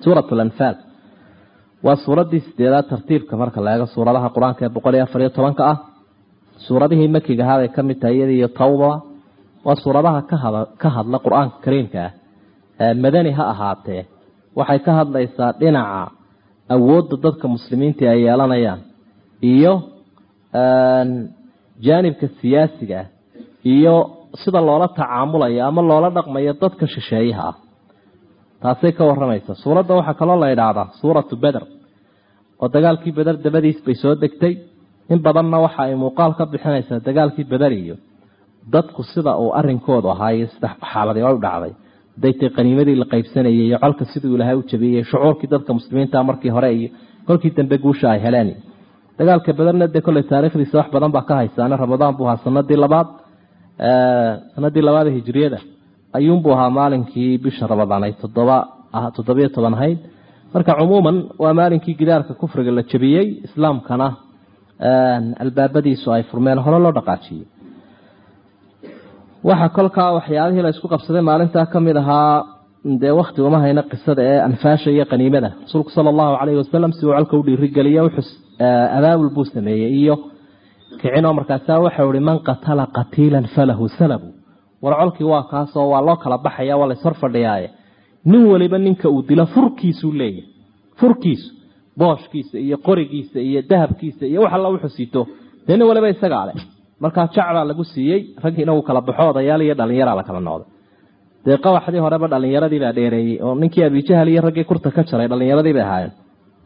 suurat lanfaal waa suuraddii sideedaad tartiibka marka la eego suuradaha qur-aanka ee boqol iyo afar iyo tobanka ah suuradihii makiga ahaabay ka mid tahay iyada iyo tawba waa suuradaha ka hadla qur-aanka kariimka ah madani ha ahaatee waxay ka hadlaysaa dhinaca awoodda dadka muslimiinta ay yeelanayaan iyo jaanibka siyaasiga ah iyo sida loola tacaamulayo ama loola dhaqmayo dadka shisheeyaha ah taasay ka waramaysa suuradda waxaa kaloo la idhaahdaa suuratu beder oo dagaalkii beder dabadiis bay soo degtay in badanna waxa ay muuqaal ka bixinaysaa dagaalkii beder iyo dadku sida uu arinkoodu ahaayo sida xaaladii u dhacday daytay qaniimadii la qaybsanayay iyo colka siduu ilaahay u jabiyey shucuurkii dadka muslimiinta markii hore iyo kolkii dambe guusha ay heleen dagaalka bederna dee kolley taariikhdiisa wax badan baa ka haysaane ramadaan buu ahaa sanadii labaad sanadii labaad ee hijriyada ayuunbuu ahaa maalinkii bisha ramadaan ay toddoba toddobiyo toban ahayd marka cumuuman waa maalinkii gidaarka kufriga la jabiyey islaamkana albaabadiisu ay furmeen hore loo dhaqaajiyey waxaa kolkaa waxyaabihii la isku qabsaday maalintaa ka mid ahaa dee wakti uma hayna qisada ee anfaasha iyo qaniimada rasuulku sala allahu calayhi wasalam si uu colka u dhiirigeliye wuxuu abaabul buu sameeyey iyo kicinoo markaasaa waxau ihi man qatala qatiilan falahu salabu war colkii waa kaasoo waa loo kala baxaya waa lays hor fadhiyaaye nin waliba ninka uu dilo furkiisuu leeyahay furkiisu booshkiisa iyo qorigiisa iyo dahabkiisa iyo wax alla wuxuu sito dee nin waliba isagaa leh markaa jacbaa lagu siiyey raggiina uu kala baxo odayaal iyo dhallinyaraa la kala noqday dee qawaxdii horeba dhallinyaradii baa dheereeyey oo ninkii abijahal iyo raggii kurta ka jaray dhallinyaradii bay ahaayeen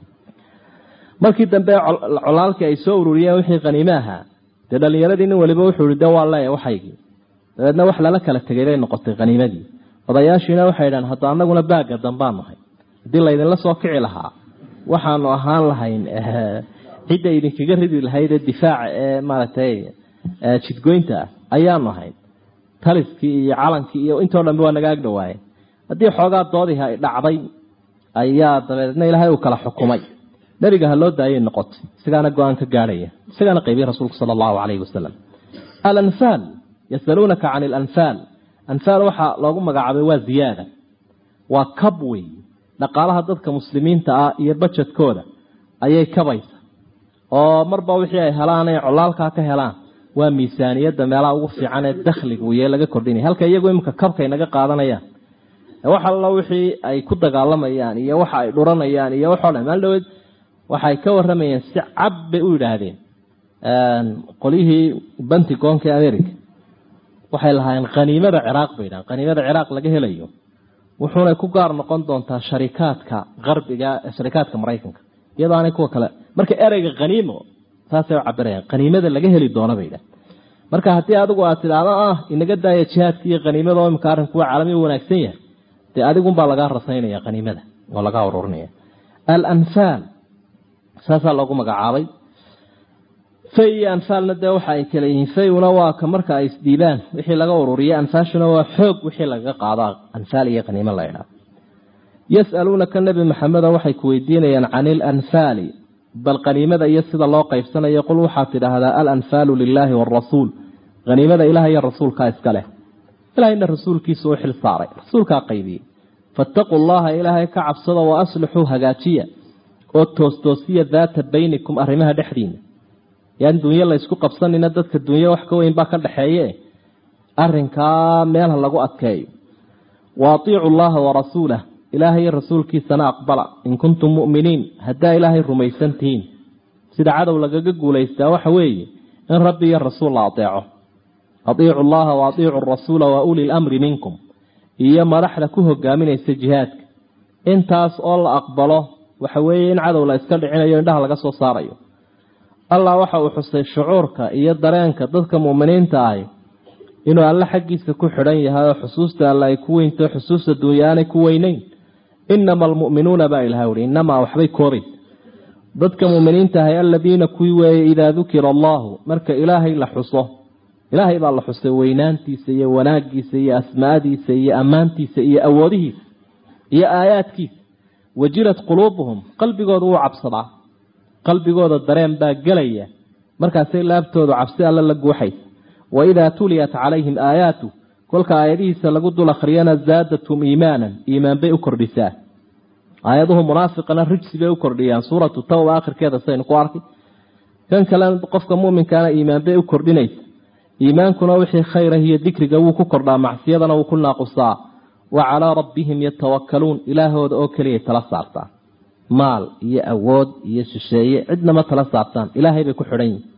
markii dambe colaalkii ay soo ururiyeen wixii qaniime ahaa dee dhallinyaradii nin waliba wuxuu ihi de waa leeya waxaygii dabeedna wax lala kala tegay bay noqotay qaniimadii odayaashiina waxay idhahan hadda anaguna baagga dambaan nahay haddii laydinla soo kici lahaa waxaanu ahaan lahayn cidda idinkaga ridi lahayd ee difaaca ee maaragtay jidgoynta ah ayaanu ahayn taliskii iyo calankii iyo intoo dhanbe waa naga agdhawaaye haddii xoogaa doodihi ay dhacday ayaa dabeedna ilaahay uu kala xukumay nebiga ha loo daayay noqotay isagaana go-aan ka gaadhaya isagaana qaybiyey rasuulku sala allahu calayhi wasalam alanfaal yasaluunaka can alanfaal anfaal waxaa loogu magacaabay waa ziyaada waa kab wey dhaqaalaha dadka muslimiinta ah iyo bajedkooda ayay kabaysa oo marba wixii ay helaan ay colaalkaa ka helaan waa miisaaniyadda meelaha ugu fiican ee dakhliga uye laga kordhinaya halka iyagu iminka kabkay naga qaadanayaan wax allo wixii ay ku dagaalamayaan iyo waxa ay dhuranayaan iyo waxoo dhan maal dhaweed waxay ka waramayeen si cab bay u yidhaahdeen qolyihii bantigoonka america waxay lahaayeen khaniimada ciraaq bay yidhahan khaniimada ciraaq laga helayo wuxuunay ku gaar noqon doontaa sharikaadka qarbiga sharikaadka maraykanka iyadoo aanay kuwa kale marka ereyga khaniimo saasay u cabirayaan khaniimada laga heli doono bay yidhahan marka haddii adigu aad tidhaahdo ah inaga daaya jihaadka iyo khaniimada oo imika arrinku waa caalami wanaagsan yahay dee adigunbaa lagaa rasaynaya khaniimada oo lagaa ururinaya alanfaal saasaa loogu magacaabay fay iyo anfaalna dee waxa ay kala yihiin fayuna waa ka marka ay isdhiibaan wixii laga ururiya anfaashuna waa xoog wixii lagaga qaado anfaal iyo khaniimo la idhaah yas'aluunaka nebi maxamedo waxay ku weydiinayaan can ilanfaali bal khaniimada iyo sida loo qaybsanayo qul waxaad tidhaahdaa alanfaalu lilaahi waarasuul khaniimada ilaah iyo rasuulkaa iska leh ilahayna rasuulkiisa u xil saaray rasuulkaa qaybiyey faataquu llaha ilaahay ka cabsada wa aslixuu hagaajiya oo toostoosiya daata baynikum arrimaha dhexdiina yaan dunyo laysku qabsanina dadka dunyo wax ka weyn baa ka dhaxeeye arrinkaa meel ha lagu adkeeyo wa atiicu llaha warasuulah ilaahay iyo rasuulkiisana aqbala in kuntum mu'miniin haddaa ilaahay rumaysan tihiin sida cadow lagaga guulaystaa waxa weeye in rabbi iyo rasuul la adeeco atiicu llaha wa atiicu rasuula wa uli lamri minkum iyo madaxda ku hogaaminaysa jihaadka intaas oo la aqbalo waxa weeye in cadow la iska dhicinayo indhaha laga soo saarayo allah waxa uu xusay shucuurka iyo dareenka dadka mu'miniinta ahi inuu alle xaggiisa ku xidhan yahay oo xusuusta alle ay ku weynto xusuusta dunya aanay ku weyneyn inama almu'minuuna baa ilaha uhi inamaa waxbay koobaysa dadka mu'miniinta ahay aladiina kuwii weeye idaa dukira allahu marka ilaahay la xuso ilaahay baa la xusay weynaantiisa iyo wanaagiisa iyo asmaadiisa iyo ammaantiisa iyo awoodihiisa iyo aayaadkiisa wajilat quluubuhum qalbigooda wuu cabsadaa qalbigooda dareen baa gelaya markaasay laabtoodu cabsi alle la guuxaysa waidaa tuliyat calayhim aayaatu kolka aayadihiisa lagu dul akhriyana zaadathum iimaanan iimaan bay u kordhisaa aayaduhu munaafiqana rijsi bay u kordhiyaan suuratu tawba akhirkeeda saynu ku arkay kan kale qofka muminkaana iimaan bay u kordhinaysa iimaankuna wixii khayrah iyo dikriga wuu ku kordhaa macsiyadana wuu ku naaqusaa wa calaa rabbihim yatawakaluun ilaahooda oo keliyay tala saartaan maal iyo awood iyo shisheeye cidnama tala saartaan ilaahay bay ku xidhan yihin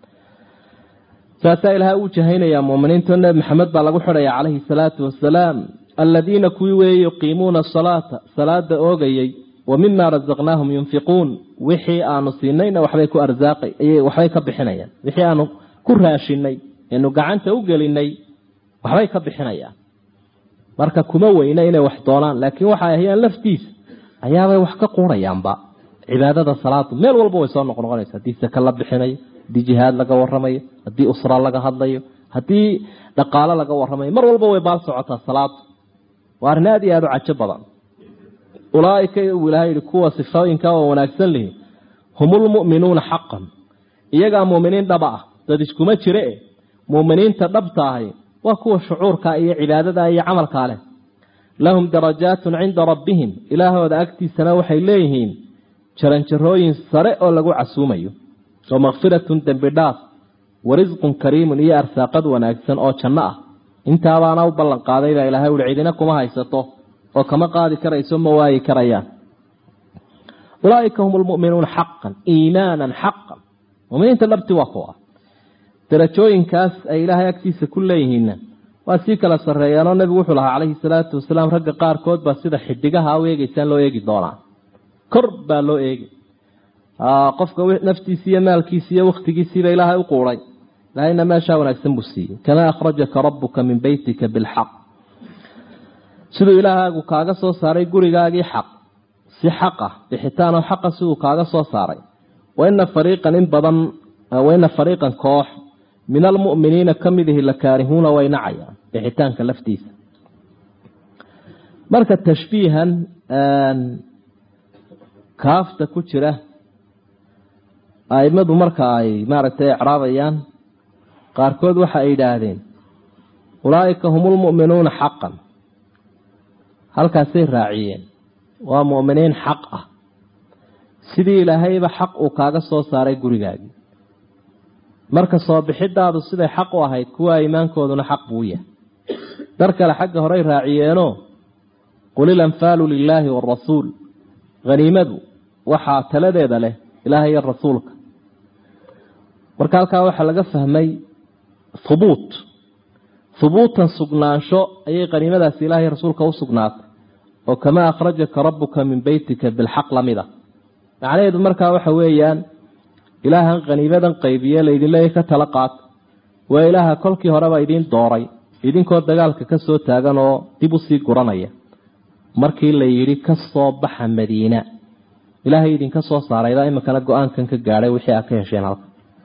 saasaa ilaahay uu jahaynayaa muuminiinto nebi maxamed baa lagu xidhaya calayhi salaatu wasalaam aladiina kuwii weeye yuqiimuuna asalaata salaada oogayey wa mima rasaqnaahum yunfiquun wixii aanu siinayna waxbay ku arsaaqay waxbay ka bixinayaan wixii aanu ku raashinay eenu gacanta u gelinay waxbay ka bixinayaan marka kuma weyna inay wax doonaan laakiin waxay ahayaan laftiisa ayaabay wax ka quurayaanba cibaadada salaadu meel walba way soo noqnoqonaysa haddii saka la bixinayo haddii jihaad laga waramayo haddii usra laga hadlayo haddii dhaqaalo laga waramayo mar walba way baal socotaa salaadu waa arrin aada iyo aada u cajo badan ulaaika uu ilahay yihi kuwa sifooyinka oo wanaagsan lihi humulmu'minuuna xaqan iyagaa muuminiin dhaba ah dad iskuma jire e muuminiinta dhabta ahi waa kuwa shucuurka iyo cibaadada iyo camalkaa leh lahum darajaatun cinda rabbihim ilaahooda agtiisana waxay leeyihiin jaranjarooyin sare oo lagu casuumayo wa makfiratun dembi dhaaf wa risqun kariimun iyo arsaaqad wanaagsan oo janno ah intaabaana u ballan qaaday baa ilahay uli cidina kuma haysato oo kama qaadi karayso ma waayi karayaan ulaaika hum lmu'minuuna xaqan iimaanan xaqan muminiinta dhabti waa kuwa darajooyinkaas ay ilaahay agtiisa ku leeyihiinna waa sii kala sarreeyaanoo nebigu wuxuu lahaa calayhi salaatu wasalaam ragga qaarkood baa sida xidigaha u eegeysaan loo eegi doonaa kor baa loo eegi qofka naftiisi iyo maalkiisi iyo wakhtigiisiiba ilaahay u quuray ilaahayna meeshaa wanaagsan buu siiyey kamaa akhrajaka rabuka min beytika bilxaq siduu ilaahaagu kaaga soo saaray gurigaagii xaq si xaq ah bixitaanoo xaqa siduu kaaga soo saaray waina fariiqan in badan waina fariiqan koox min almu'miniina ka midihi la kaarihuuna way nacayaan bixitaanka laftiisa marka tashbiihan kaafta ku jira aimadu marka ay maaragtay ecraabayaan qaarkood waxa ay yidhaahdeen ulaa'ika hum lmu'minuuna xaqan halkaasay raaciyeen waa mu'miniin xaq ah sidii ilaahayba xaq uu kaaga soo saaray gurigaagii marka soo bixidaadu siday xaq u ahayd kuwa iimaankooduna xaq buu yahay dar kale xagga horey raaciyeenoo qul ilanfaalu lilaahi waarasuul haniimadu waxaa taladeeda leh ilaahay iyo rasuulka marka halkaa waxaa laga fahmay hubuut hubuutan sugnaansho ayay qaniimadaasi ilaahay rasuulka u sugnaatay oo kamaa akhrajaka rabuka min beytika bilxaq lamida macnaheedu markaa waxa weeyaan ilaahan khaniimadan qaybiye laydin leeya ka tala qaata waa ilaaha kolkii horeba idiin dooray idinkoo dagaalka ka soo taagan oo dib usii guranaya markii la yidhi ka soo baxa madiina ilaahay idinka soo saaraydaa iminkana go-aankan ka gaadhay wixii aad ka hesheen halka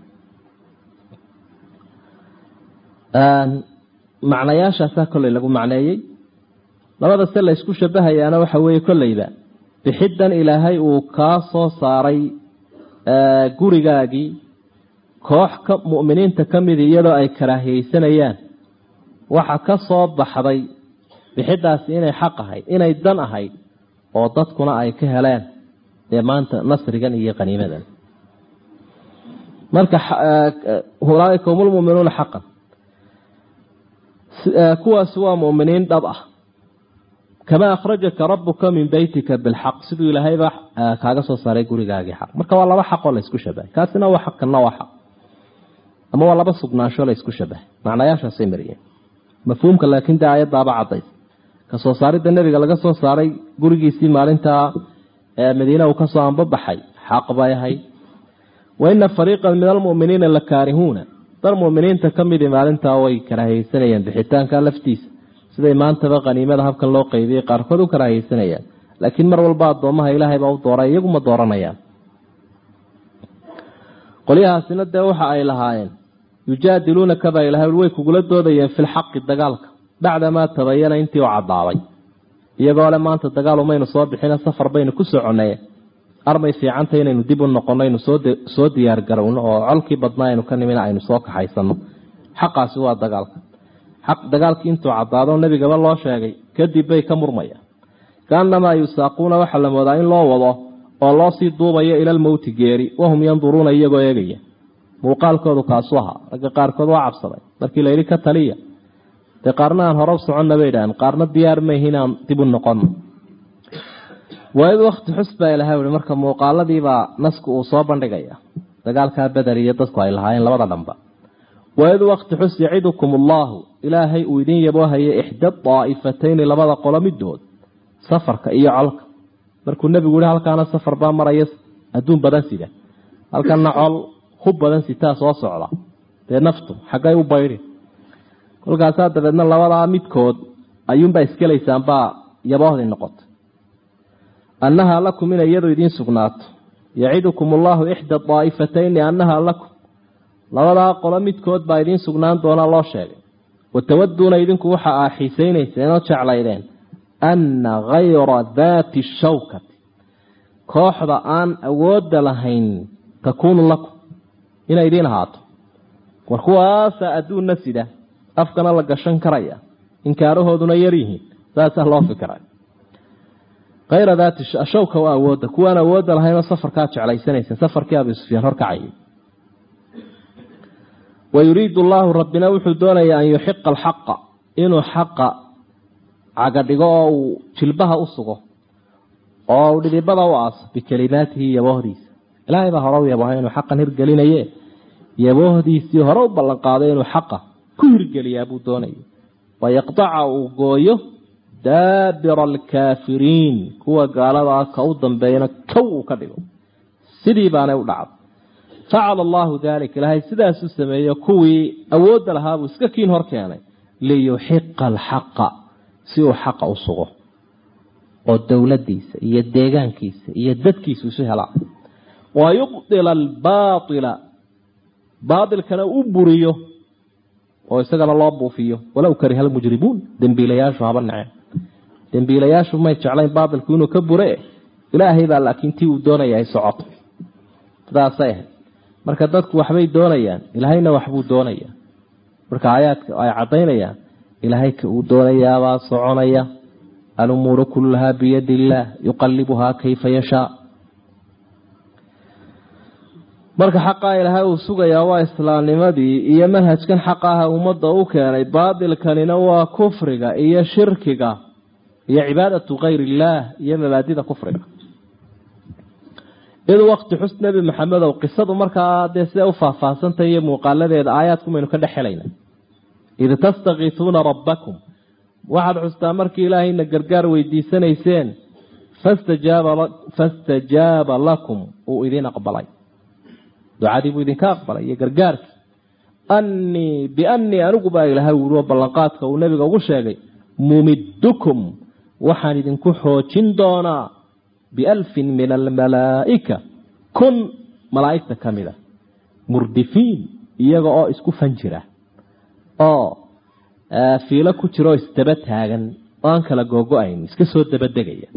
macnayaashaasaa kolley lagu macneeyey labada se la ysku shabahayaana waxa weeye kolleyba bixiddan ilaahay uu kaa soo saaray gurigaagii koox ka mu'miniinta ka midi iyadoo ay karaahiyeysanayaan waxa ka soo baxday bixiddaasi inay xaq ahayd inay dan ahayd oo dadkuna ay ka heleen dee maanta nasrigan iyo qaniimadan marka ulaaika hum lmuminuuna xaqan kuwaasi waa mu'miniin dhab ah kamaa akhrajaka rabuka min beytika bilxaq siduu ilaahayba kaaga soo saaray gurigaagii xaq marka waa laba xaqoo laysku shabahay kaasina waa xaq kana waa xaq ama waa laba sugnaansho laysku shabahay macnayaashaasay mariyeen mafhuumka laakiin dee aayadaaba cadays ka soo saaridda nebiga laga soo saaray gurigiisii maalintaa madiina uu kasoo anbabaxay xaq bay ahayd wa ina fariiqan min almu'miniina la kaarihuuna dar mu'miniinta ka midii maalintaa way karaahiyeysanayeen bixitaanka laftiisa siday maantaba qaniimada habkan loo qaybiyey qaarkood u karaahiyeysanayaan laakiin mar walba addoomaha ilaahay baa u dooray iyaguma dooranayaan qolyahaasina dee waxa ay lahaayeen yujaadiluunaka baa ilahay way kugula doodayeen filxaqi dagaalka bacdamaa tabayana intii u cadaaday iyagoo le maanta dagaal umaynu soo bixina safar baynu ku soconnay armay fiicanta inaynu dib u noqonno aynu soo diyaar garowno oo colkii badnaa aynu ka nimina aynu soo kaxaysano xaqaasi waa dagaalka xaq dagaalkii intuu caddaado nebigaba loo sheegay kadib bay ka murmayaan kaanamaa yusaaquuna waxaa la moodaa in loo wado oo loo sii duubayo ilalmowti geeri wahum yanduruuna iyagoo eegaya muuqaalkoodu kaasu ahaa ragga qaarkood waa cabsaday markii layidhi ka taliya dee qaarna aan hore u soconna bay idhaaheen qaarna diyaar mayhi inaan dib u noqono waid wakti xus baa ilahay uhi marka muuqaaladiibaa nasku uu soo bandhigaya dagaalkaa beder iyo dadku ay lahaayeen labada dhanba waid wakti xus yacidukum allaahu ilaahay uu idin yaboohaya ixda daa'ifatayni labada qolo midood safarka iyo colka markuu nebigu yihi halkaana safar baa maraya adduun badan sida halkana col hub badan sitaa soo socda dee naftu xaggay u bayri kolkaasaa dabeedna labadaa midkood ayuunbaa iskelaysaan baa yaboohdii noqota annahaa lakum inay iyadu idiin sugnaato yacidukum allaahu ixda daa'ifatayni annahaa lakum labadaa qolo midkood baa idiin sugnaan doona loo sheegay watawaduuna idinku waxa aa xiisaynayseen oo jeclaydeen anna hayra daati shawkati kooxda aan awoodda lahayn takuunu lakum inay idiin ahaato war kuwaasa adduunna sida afkana la gashan karaya inkaarahooduna yar yihiin saasaa loo fikiray hayra daati shawka waa awoodda kuwaan awoodda lahaynoo safarkaa jeclaysanayseen safarkii abi sufyaan horkacayay wayuriidu allaahu rabbina wuxuu doonayaa an yuxiqa alxaqa inuu xaqa cagadhigo oo uu jilbaha u sugo oo uu dhidibada u aaso bikelimaatihi yaboohdiisa ilaahay baa hore u yaboohay inuu xaqan hirgelinaye yaboohdiisii hore u ballanqaaday inuu xaqa ku hirgeliyaa buu doonaya wayaqdaca uu gooyo daabira alkaafiriin kuwa gaaladaa ka u dambeeyana kow uu ka dhigo sidii baanay u dhacday facala allaahu daalika ilaahay sidaasuu sameeyo kuwii awoodda lahaabuu iska kiin hor keenay liyuxiqa alxaqa si uu xaqa u sugo oo dowladdiisa iyo deegaankiisa iyo dadkiisa isu helaa wa yubdila albaaila baailkana u buriyo oo isagana loo buufiyo walow kariha almujrimuun dembiilayaashu haba naceen dembiilayaashu may jeclayn baailku inuu ka bure ilaahay baa laakiin tii uu doonaya ay socoto sidaasay ahayd marka dadku waxbay doonayaan ilaahayna waxbuu doonayaa marka aayaadka ay caddaynayaan ilaahay ka uu doonayaabaa soconaya alumuuru kulluhaa biyadi illaah yuqalibuhaa kayfa yashaa marka xaqaa ilaahay uu sugayaa waa islaamnimadii iyo manhajkan xaqaha ummadda u keenay baatilkanina waa kufriga iyo shirkiga iyo cibaadatu kayr illaah iyo mabaadida kufriga id wakti xus nebi maxamedow qisadu markaa dee siday u faahfaahsantay iyo muuqaaladeeda aayaadkumaynu ka dhex helayna id tastakiisuuna rabbakum waxaad xustaa markii ilaahayna gargaar weydiisanayseen fastajaaba lakum uu idin aqbalay ducadii buu idinka aqbalay iyo gargaarkii annii biannii anigu baa ilaahay wuri oo ballanqaadka uu nebiga ugu sheegay mumiddukum waxaan idinku xoojin doonaa bialfin min almalaa'ika kun malaa'igta ka mid a murdifiin iyaga oo isku fan jira oo fiilo ku jira oo isdaba taagan oo aan kala googo-ayn iska soo dabadegaya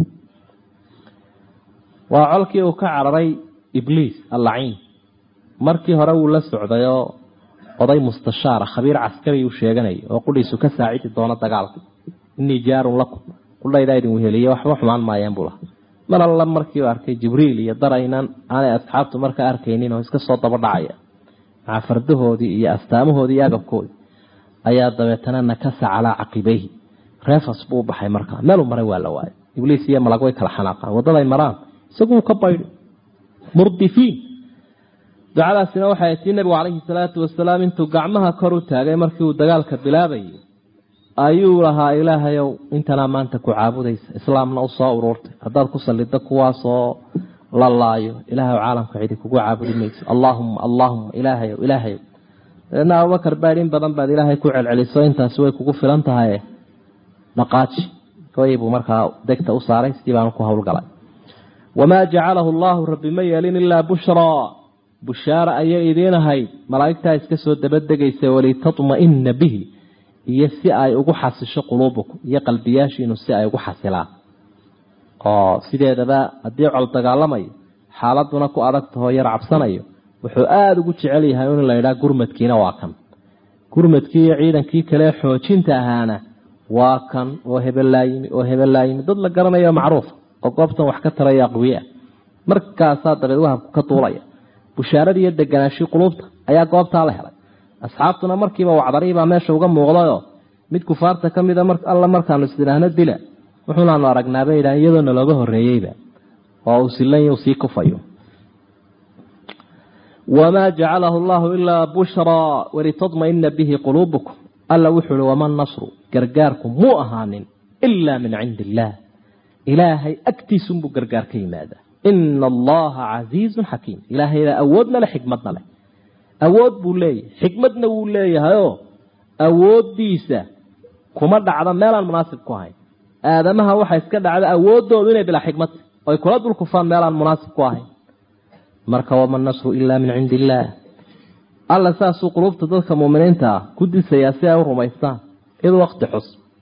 waa colkii uu ka cararay ibliis allaciin markii hore wuu la socdayoo oday mustashaara khabiir caskari uu sheeganaya oo qudhiisu ka saacidi doono dagaalka innii jaarun lakum qudhaydaa idin weheliye waxba xumaan maayeen buu lahaa mar alla markiiu arkay jibriil iyo daraynan aanay asxaabtu markaa arkaynin oo iska soo daba dhacaya maca fardahoodii iyo astaamahoodii iyo agabkoodii ayaa dabeetana nakasa calaa caqibeyhi reefas buu u baxay markaa meeluu maray waa la waayay ibliis iyo malag way kala xanaaqaan waddaday maraan isaguu ka baydhi murdifiin ducadaasina waxay tii nebigu calayhi salaatu wasalaam intuu gacmaha kor u taagay markii uu dagaalka bilaabayay ayuu lahaa ilaahayow intanaa maanta ku caabudaysa islaamna u soo uruurtay haddaad ku salliddo kuwaasoo la laayo ilaahaw caalamka cidi kugu caabudi mayso allaahumma allaahumma ilaahayow ilaahayow dabeedna abubakar baadh in badan baad ilaahay ku celceliso intaasi way kugu filan tahaye dhaqaaji goy buu markaa degta u saaray sidii baanu ku howlgalay wamaa jacalahu allaahu rabbi ma yeelin ilaa bushraa bushaara ayay idiin ahayd malaa'igtaa iska soo dabadegaysa walitatma'ina bihi iyo si ay ugu xasisho quluubukum iyo qalbiyaashiinu si ay ugu xasilaan oo sideedaba haddii col dagaalamayo xaaladuna ku adag tahoo yar cabsanayo wuxuu aada ugu jecel yahay in la yidhaha gurmadkiina waa kan gurmadkii iyo ciidankii kale xoojinta ahaana waa kan oo hebellaa yimi oo hebellaa yimi dad la garanayo macruufa oo goobtan wax ka taraya aqwiya markaasaa dabeed wahabku ka duulaya bushaaradii iyo deganaashii quluubta ayaa goobtaa la helay asxaabtuna markiiba wacdariibaa meesha uga muuqdayoo mid kufaarta ka mida alla markaanu isdhaahno dila wuxuunaanu aragnaaba yidhahan iyadoona looga horreeyeyba oo uu silan sii kufayo wamaa jacalahu allahu ilaa bushraa walitadmaina bihi quluubukum alla wuxuu uhi wama nasru gargaarku muu ahaanin ilaa min cindi illaah ilaahay agtiisunbuu gargaar ka yimaadaa ina allaha casiizun xakiim ilaahayda awoodna leh xikmadna leh awood buu leeyahay xikmadna wuu leeyahayoo awooddiisa kuma dhacda meelaan munaasib ku ahayn aadamaha waxa iska dhacda awooddoodu inay bilaa xikmad oy kula dul kufaan meelaan munaasib ku ahayn marka wama nasru ilaa min cindi illaah alla saasuu qulubta dadka muuminiinta ah ku disayaa si ay u rumaystaan id wakti xus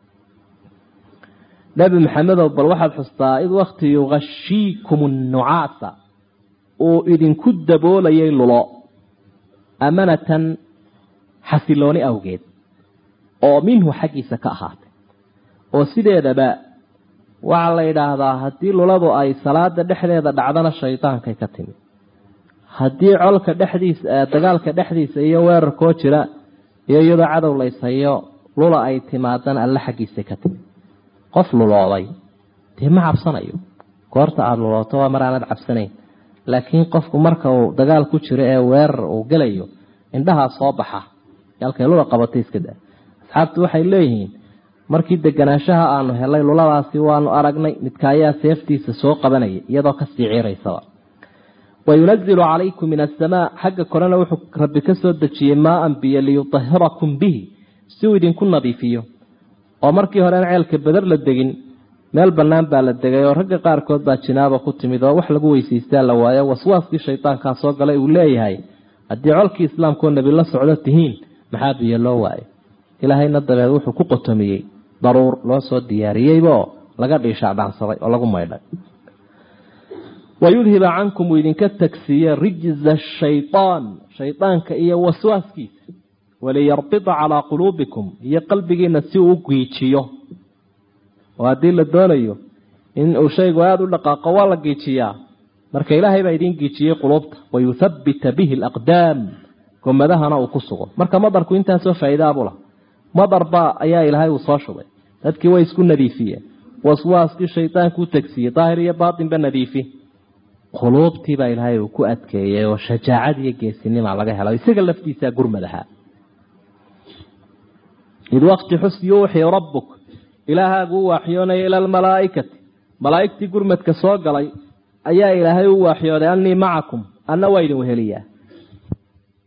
nebi maxamedow bal waxaad xustaa id wakti yugashiikum nucaasa uu idinku daboolayay lulo amanatan xasilooni awgeed oo minhu xaggiisa ka ahaatay oo sideedaba waxaa la yidhaahdaa haddii luladu ay salaada dhexdeeda dhacdana shaydaankay ka timi haddii colka dhexdiisa dagaalka dhexdiisa iyo weerarkoo jira iyo iyadoo cadow layshayo lula ay timaadana alle xaggiisa ka timi qof lulooday dee ma cabsanayo goorta aada lulooto waa mar aanad cabsanayn laakiin qofku marka uu dagaal ku jiro ee weerar uu gelayo indhahaa soo baxa halkay lula qabatay iska da asxaabtu waxay leeyihiin markii deganaanshaha aanu helay luladaasi waanu aragnay midka ayaa seeftiisa soo qabanaya iyadoo kasii ciiraysaba wayunazilu calaykum min asamaa xagga korena wuxuu rabbi ka soo dejiyey maaan biyo liyutahirakum bihi si uu idinku nadiifiyo oo markii hore aan ceelka badar la degin meel bannaan baa la degay oo ragga qaarkood baa jinaaba ku timid oo wax lagu weysaystaa la waayo waswaaskii shaydaankaa soo galay uu leeyahay haddii colkii islaamkoo nebi la socdo tihiin maxaa biyo loo waayo ilaahayna dabeed wuxuu ku qotomiyey daruur loo soo diyaariyeybaoo laga dhiishaacdhaansaday oo lagu maydhay wayudhiba cankum uu idinka tagsiiye rijza shayaan shaydaanka iyo waswaaskiisa waliyarbida calaa quluubikum iyo qalbigiina si uu u giijiyo oo haddii la doonayo in uu shaygu aada u dhaqaaqo waa la giijiyaa marka ilaahay baa idiin giijiyey quluubta wayuthabbita bihi alaqdaam gomadahana uu ku sugo marka madarku intaasoo faa'iidaabula madarbaa ayaa ilaahay uu soo shubay dadkii way isku nadiifiyeen waswaaskii shaydaanku u tagsiiyey daahir iyo baatinba nadiifi quluubtiibaa ilaahay uu ku adkeeyey oo shajaacad iyo geesinima laga helo isaga laftiisaa gurmadaha id wakti xus yuuxii rabbuk ilaahaagu u waaxyoonaya ila almalaa'ikati malaa'igtii gurmadka soo galay ayaa ilaahay u waaxyooday annii macakum anna waa idin weheliyaa